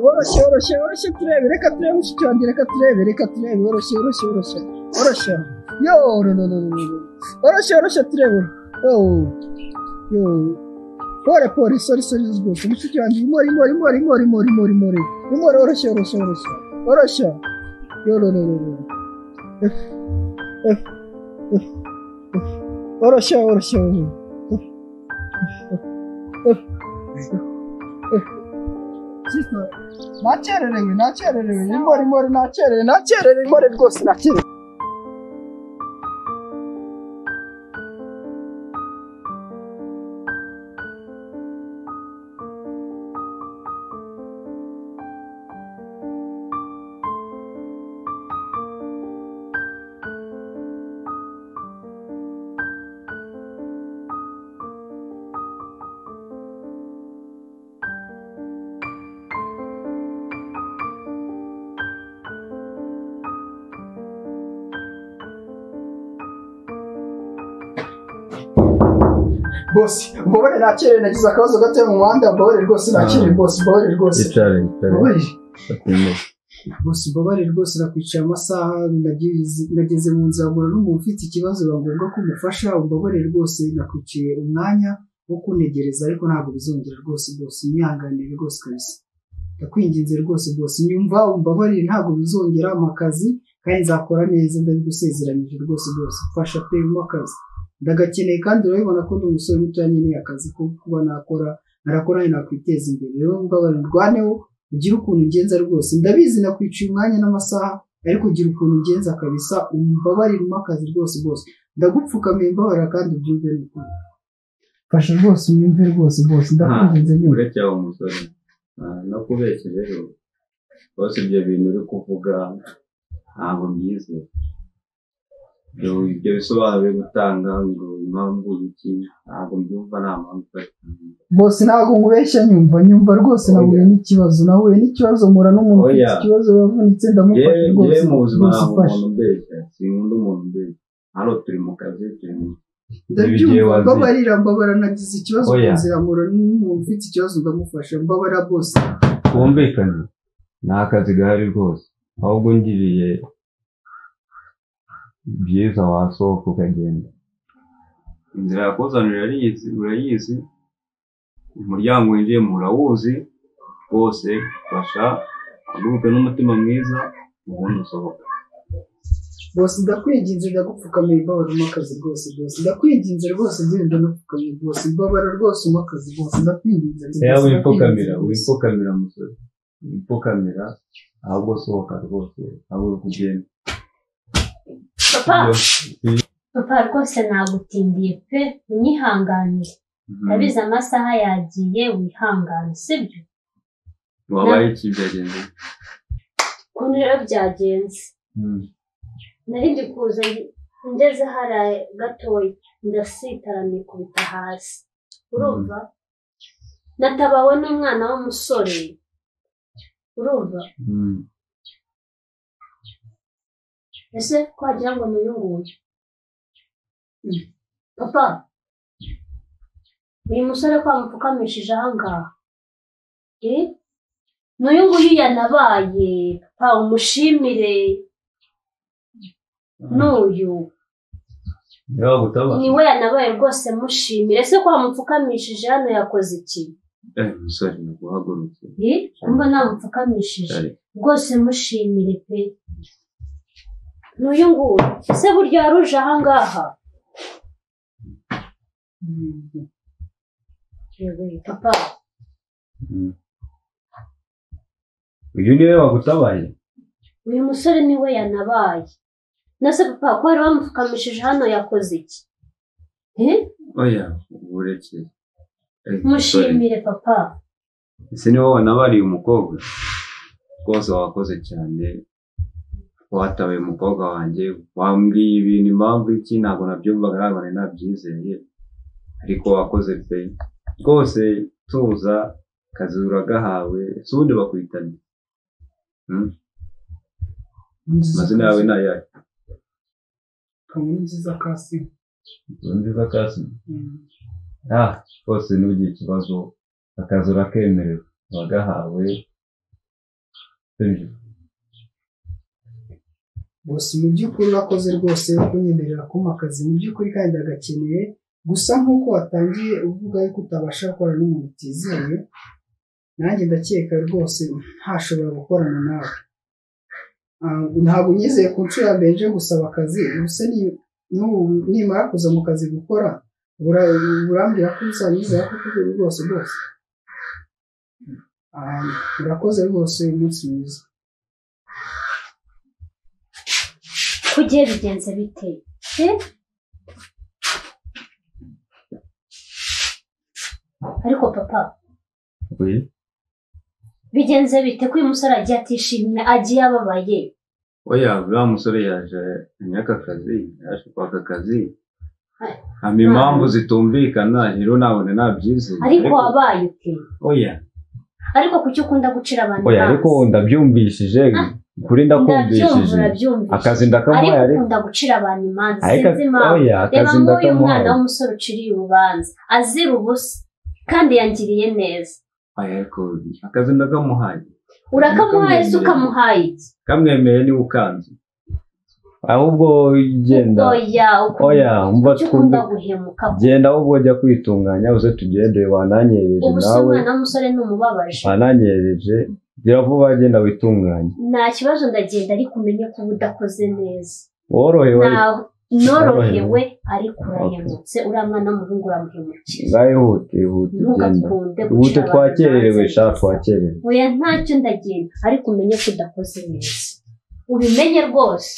woroshye woroshye woroshye turebe reka turebe mushiki wanjye reka turebe reka turebe woroshye woroshye woroshye woroshye yo no no no no no. woroshye woroshye turebe yo yo pore pore sori sori z'ubwoko mushiki wanjye imori imori imori imori imori imori imori imori woroshye woroshye woroshye woroshye yo no no no no Ef, ef, ef, ef. woroshye woroshye woroshye Sister, nakererewe nakererewe imori imori nakererewe nakererewe imori rwose nakererewe bose mbabare nakererewe nagize akabazo gatoya mu muhanda mbabare rwose nakerewe bose mbabare rwose yicare yicare mbabare batemere bose mbabare rwose nakwicaye amasaha nageze nageze mu nzira ngura n'umuntu ufite ikibazo biba ngombwa ko umufasha umbabare rwose nakwiciye umwanya wo kuntegereza ariko ntabwo bizongera rwose bose umwihanganire rwose kabisa ndakwinginze rwose bose nyumva umbabarire ntabwo bizongera mu kazi kandi nzakora neza ndabigusezeranyije rwose bose mfasha pe mu kazi ndagakeneye kandi urabibona ko ndi umusore mutoya nkeneye akazi ko kuba nakora narakora nakwiteza imbere rero mbabarire ndwaneho ugira ukuntu ugenza rwose ndabizi nakwiciye umwanya n'amasaha ariko ugira ukuntu ugenza kabisa umbabariremo akazi rwose rwose ndagupfukamiye mbabarira kandi ubyumve n'ukuri fasha rwose unyumve rwose rwose ndakwinginze nyuma uretse aho musore ah, no kubeshya rero bose ibyo bintu uri kuvuga ntabwo byizeye ibyo ibyo bisobanuro uri gutanga ngo impamvu iki ntabwo mbyumva nta mpamvu ifatika bose ntabwo ngubeshya nyumva nyumva rwose Oya. nahuye n'ikibazo nahuye n'ikibazo mpura n'umuntu ufite Oya. ikibazo yavunitse ndamufasha yewe rwose mu buzima rwose ntabwo fasha umuntu mbeshya sinkunda umuntu mbeshya hano turi mu kazi turi mu Ibigiye ndabyumva wazi. mbabarira mbabara nagize ikibazo ku Oya. nzira mpura n'umuntu ufite ikibazo ndamufasha mbabara bose twumvikane ni akazi gahari rwose ahubwo ngiriye byiza wasohoka ukagenda inzira yakuzanira urayizi urayizi umuryango winjiyemo urawuzi rwose fasha haguruke n'umutima mwiza ubundi usohoka bose ndakwinginze ndagupfukamiye mbabara umpa akazi rwose rwose ndakwinginze rwose ngenda ndagupfukamiye rwose mbabara rwose umpa akazi rwose ndakwinginze rero rwose, wipfukamira ndakwinginze rwose. wipfukamira musore wipfukamira ahubwo sohoka rwose haguruka ugenda papa papa rwose nagutindiye pe unyihanganire ndabizi amasaha yagiye wihangane sibyo wabaye iki byagenze ukuntu rero byagenze Mm. nari ndi kuza nge- ngeze hariya gatoya ndasitara nikubita hasi urumva natabawe n'umwana w'umusore urumva Mm. ese ko wagira ngo ni uyu nguyu papa uyu musore ko wamupfukamishije aha ngaha Eh? ni uyu nguyu yanabaye papa umushimire n'uyu niba wagutabara ni we yanabaye rwose mushimire ese ko wamupfukamishije hano yakoze iki eh musore naguhagurutse Eh? mba namupfukamishije cyane rwose mushimire pe ni uyu nguyu ese burya waruje aha ngaha Mhm. Yewe, papa uyu niwe wagutabaye uyu musore ni we yanabaye nase papa ko wari wamupfukamishije hano yakoze iki Eh? oya ureke Eh, musore, mushimire papa ese niwe wanabariye umukobwa rwose wakoze cyane watabaye umukobwa wanjye wambwiye ibintu impamvu iki ntabwo nabyumvaga ntabwo nari nabyizeye ariko wakoze pe rwose tuza akazi uragahawe si ubundi bakwita nde? Hmm? amazina yawe ni ayahe Kamuyu nziza kasi inzu nziza kasi ah rwose ntugire ikibazo akazi urakemerewe uragahawe hejuru bose mu by'ukuri urakoze rwose kunyemerera kumpa akazi mu by'ukuri kandi ndagakeneye gusa nk'uko watangiye uvuga yuko utabasha gukorana n'umuntu utizewe nanjye ndakeka rwose ntashobora gukorana nawe Ah, ntabwo unyizeye ku nshuro ya mbere nje gusaba akazi gusa ni- n'ubu nimara kuza mu kazi gukora ura- urambwira ko uzanyizera ko kuri ubu rwose rwose Ah, urakoze rwose umunsi mwiza kugiye bigenze bite Eh? ariko papa we bigenze bite ko uyu musore agiye atishimye agiye ababaye oya wa musore yaje anyaka akazi yaje kwaka akazi Ay. hama impamvu zitumvikana rero nabone nabyizeye ariko wabaye ute oya ariko kuki ukunda gucira abantu oya ariko ndabyumvishije kuri ndakumvishije ndabyumvishije akazi ndakamuhaye ariko ariko ukunda gucira abantu imanza ariko sinzi impamvu oya reba akazi nk'uyu mwana ndakamuhaye w'umusore uciriye urubanza azira ubusa kandi yangiriye neza oya ariko akazi ndakamuhaye urakamuhaye se ukamuhaye iki kamwemeye niwe ukanze ahubwo genda oya oya umva kuki twumve ukunda guhemuka genda ahubwo jya kwitunganya uze tugende wananyereje ubu se nawe umwana w'umusore ni umubabaje wananyereje gira vuba genda witunganye nta kibazo ndagenda ariko umenye ko uba udakoze neza worohewe Ntawe norohewe ariko urahemutse uriya mwana w'umuhungu uramuhemukira ngaho ihute ihute genda ntugakunde ihute gucira abantu twakererewe imanza. sha twakererewe oya ntacyo ndagenda ariko umenye ko udakoze neza ubimenye rwose